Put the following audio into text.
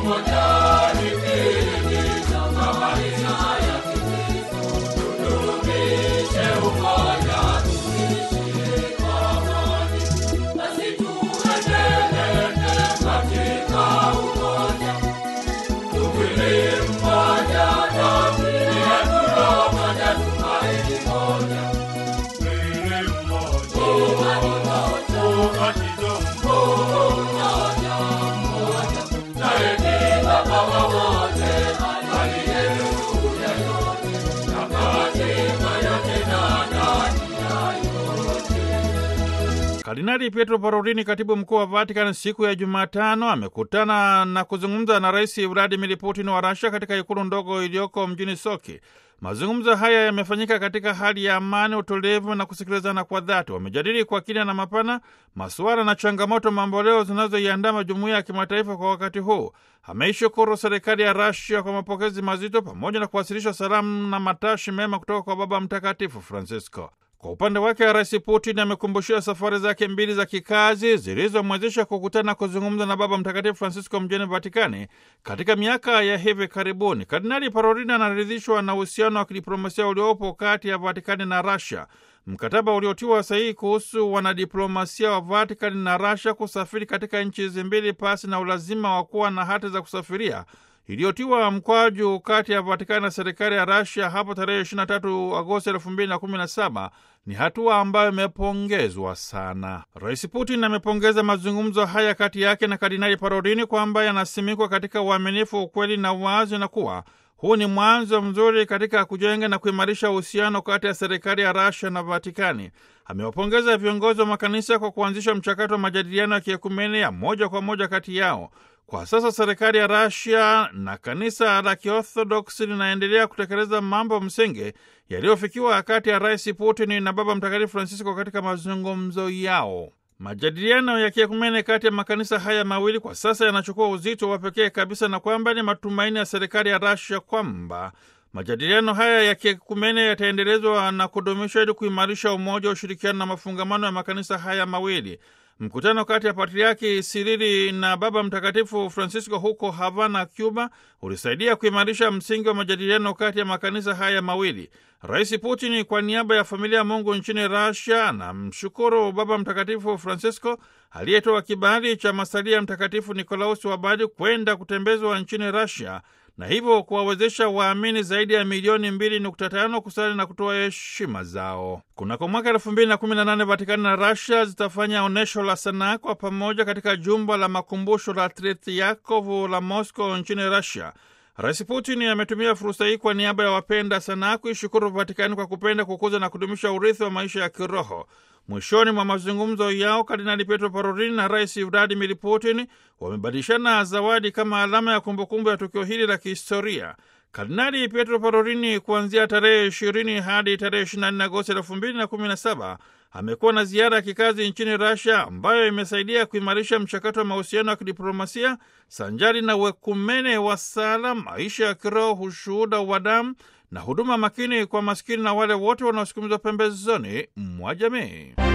Kardinali Pietro Parolini, katibu mkuu wa Vatican, siku ya Jumatano amekutana na kuzungumza na Rais Vladimir Putin wa Russia katika ikulu ndogo iliyoko mjini Sochi. Mazungumzo haya yamefanyika katika hali ya amani, utulivu na kusikilizana kwa dhati. Wamejadili kwa kina na mapana masuala na changamoto mamboleo zinazoiandama jumuiya ya kimataifa kwa wakati huu. Ameishukuru serikali ya Russia kwa mapokezi mazito pamoja na kuwasilisha salamu na matashi mema kutoka kwa Baba Mtakatifu Francisco. Kwa upande wake Rais Putin amekumbushia safari zake mbili za kikazi zilizomwezesha kukutana kuzungumza na Baba Mtakatifu Francisco mjini Vatikani katika miaka ya hivi karibuni. Kardinali Parolin anaridhishwa na uhusiano wa kidiplomasia uliopo kati ya Vatikani na Rasia. Mkataba uliotiwa sahihi kuhusu wanadiplomasia wa Vatikani na Rasia kusafiri katika nchi hizi mbili pasi na ulazima wa kuwa na hati za kusafiria iliyotiwa mkwaju kati ya Vatikani na serikali ya Rasia hapo tarehe 23 Agosti 2017 ni hatua ambayo imepongezwa sana. Rais Putin amepongeza mazungumzo haya kati yake na Kardinali Parolini kwamba yanasimikwa katika uaminifu, ukweli na uwazi, na kuwa huu ni mwanzo mzuri katika kujenga na kuimarisha uhusiano kati ya serikali ya Rasia na Vatikani. Amewapongeza viongozi wa makanisa kwa kuanzisha mchakato wa majadiliano ya kiekumene ya moja kwa moja kati yao. Kwa sasa serikali ya Rasia na kanisa la Kiorthodoksi linaendelea kutekeleza mambo msingi yaliyofikiwa kati ya Rais Putin na Baba Mtakatifu Francisco katika mazungumzo yao. Majadiliano ya kiekumene kati ya makanisa haya mawili kwa sasa yanachukua uzito wa pekee kabisa, na kwamba ni matumaini ya serikali ya Rasia kwamba majadiliano haya ya kiekumene yataendelezwa na kudumishwa ili kuimarisha umoja, ushirikiano na mafungamano ya makanisa haya mawili. Mkutano kati ya Patriaki Sirili na Baba Mtakatifu Francisco huko Havana, Cuba, ulisaidia kuimarisha msingi wa majadiliano kati ya makanisa haya mawili. Rais Putin kwa niaba ya familia ya Mungu nchini Russia anamshukuru Baba Mtakatifu Francisco aliyetoa kibali cha masalia Mtakatifu Nikolausi wa Bari kwenda kutembezwa nchini Russia na hivyo kuwawezesha waamini zaidi ya milioni 2.5 kusali na kutoa heshima zao. Kunako mwaka 2018 Vatikani na Russia zitafanya onyesho la sanaa kwa pamoja katika jumba la makumbusho la Tretiakov la Moscow nchini Russia. Rais Putin ametumia fursa hii kwa niaba ya wapenda sanaa kuishukuru Vatikani kwa kupenda kukuza na kudumisha urithi wa maisha ya kiroho. Mwishoni mwa mazungumzo yao, Kardinali Pietro Parolin na Rais Vladimir Putin wamebadilishana zawadi kama alama ya kumbukumbu ya tukio hili la kihistoria. Kardinali Pietro Parolini kuanzia tarehe 20 hadi tarehe 24 Agosti 2017 amekuwa na ziara ya kikazi nchini Russia ambayo imesaidia kuimarisha mchakato wa mahusiano ya kidiplomasia sanjari na wekumene wa sala, maisha ya kiroho, ushuhuda wa damu na huduma makini kwa maskini na wale wote wanaosukumizwa pembezoni mwa jamii.